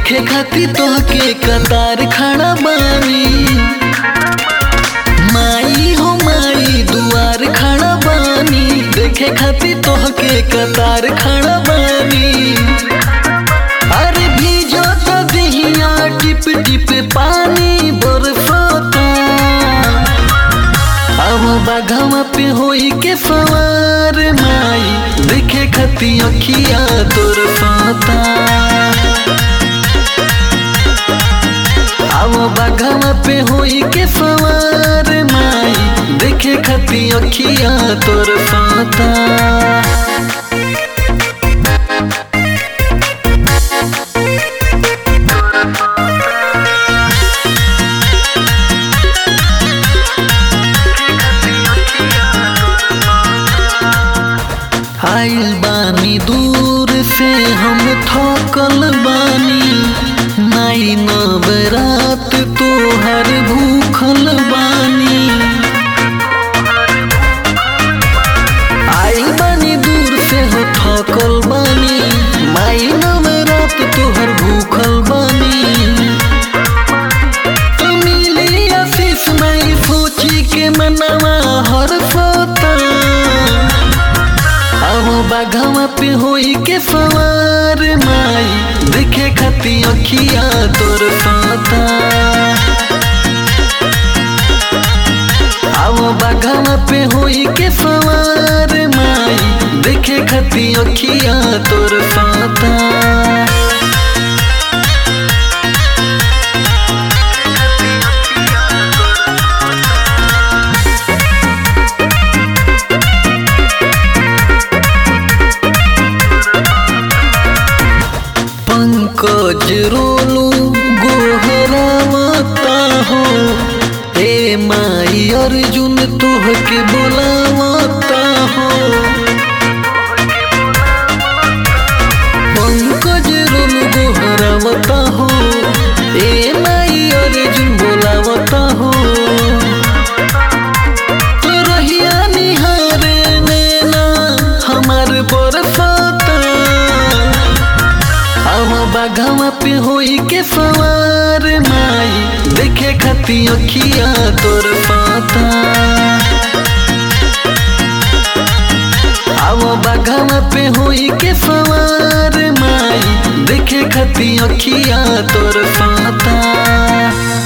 देखे खातिर तोहके कतार खड़ा बानी माई हो माई दुआर खड़ा बानी देखे खातिर तोहके कतार खड़ा बानी अरे भीजो तो दिहिया टिप टिप पानी बरसाता अब बाघवा पे होई के सवार माई देखे खती अखिया तोर साता अब बाघवा पे होई के सवार माई देखे खती अखिया तोर साता आइल बानी दूर से हम थकल बानी नाई नवरात तोहर भूखल बानी आइल बानी दूर से हो थकल बानी माई नवरात तोहर भूखल बानी तो मिली आशीष नहीं सोची के मनवा हर सोता अब बाघवा पे होई के सवार माई देखे खाती अखिया तोर साता अब बाघवा पे होई के सवार माई देखे खाती अखिया तोर साता पंकज रोलू गोहरावता हो हे माई अर्जुन तोहके बोलावता हो पंकज रोलू गोहरावता हो हे माई अर्जुन बोलावता हो तो रहिया निहारे नैना हमार बरसाता अब बाघवा पे होई के सवार माई देखे खाती अखिया तोर पाता अब बाघवा पे होई के सवार माई देखे खाती अखिया तोर पाता